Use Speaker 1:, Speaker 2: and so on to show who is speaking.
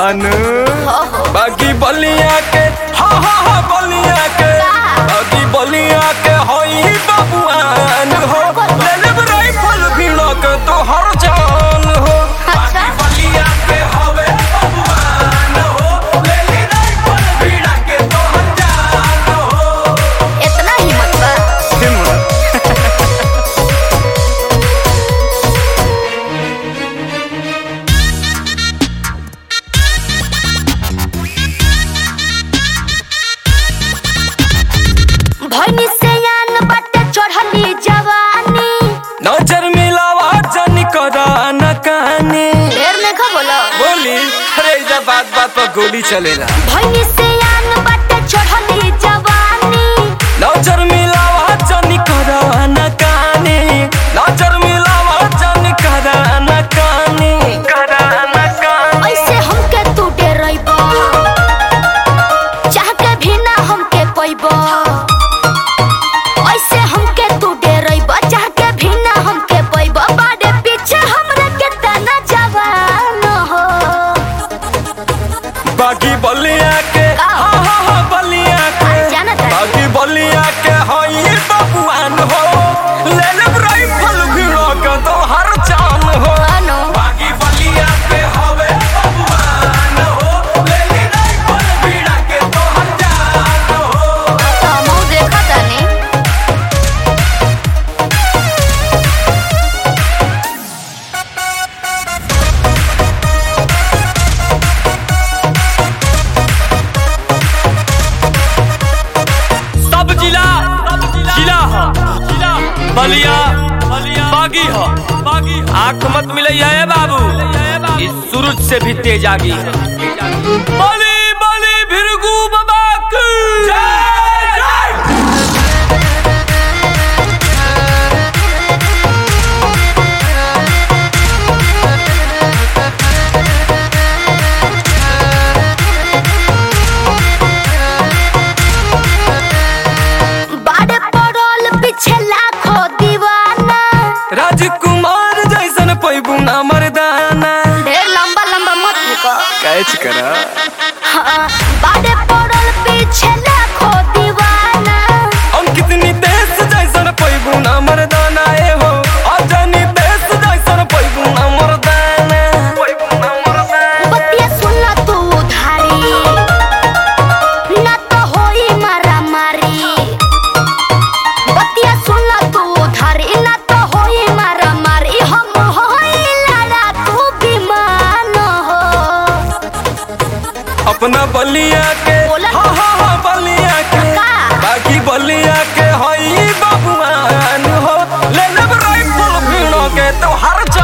Speaker 1: अनु बाकी बलिया के हा हा हा बलिया के बाकी बलिया के होई बबुआन हो ले लेब राइफल भी लग तो हर जान हो बाकी बलिया के होवे बबुआन हो ले ले राइफल भी लग तो हर जान हो
Speaker 2: इतना हिम्मत बा
Speaker 1: हिम्मत
Speaker 2: भैनी से यान बाटे चढ़ली जवानी
Speaker 1: नजर मिलावा जन करा न काने
Speaker 2: ढेर में खा बोलो
Speaker 1: बोली अरे इधर बात बात पर गोली चलेला
Speaker 2: भैनी से यान बाटे चढ़ली जवानी
Speaker 1: नजर मिलावा जन करा न काने नजर मिलावा जन करा न काने करा न काने
Speaker 2: ऐसे हमके तू डरैबो चाह के भी ना हमके पैबो ऐसे हमके तू डरैबो चाह के भी ना हमके पैबो बाड़े पीछे हमरा के तना जवान हो
Speaker 1: बाकी बलिया के
Speaker 2: का?
Speaker 1: हा हा हा बलिया के
Speaker 2: जानत है।
Speaker 1: बाकी बलिया के हई बबुआन हो ले ले राइफल भी लग तो हर जान हो
Speaker 2: अनु
Speaker 1: बाकी बलिया पे हवे बबुआन हो ले ले राइफल भीड़ा के तो हजान हो
Speaker 2: हमहू देखा तानी
Speaker 1: सब जिला जिला ह बलिया बागी ह आंख मत मिलैया ए बाबू इस सूरज से भी तेज आगी है बली बली भिरगू बाबा की जय जय
Speaker 2: बाड़े पड़ोल पीछे लाखों दीवाना
Speaker 1: राजकुमार जैसन पैबू ना मर्दाना
Speaker 2: ढेर लंबा लंबा मत फेंको
Speaker 1: कैच करा
Speaker 2: हाँ, बाड़े पड़ोल पीछे लाखों दीवाना
Speaker 1: हम कितनी देश जैसन पैबू ना मर्दाना ए हो अजनी देश जैसन पैबू ना मर्दाना पैबू ना मर्दाना
Speaker 2: बतिया सुन तू उधारी ना तो होई मारा मारी बतिया सुन तू उधारी ना तो होई मारा मारी हम होई लड़ा तू विमान हो
Speaker 1: अपना बलिया के
Speaker 2: बोला
Speaker 1: हा हा हा बलिया के
Speaker 2: का?
Speaker 1: बाकी बलिया के हई बबुआन हो ले लेब राइफल भीड़ो के तो हर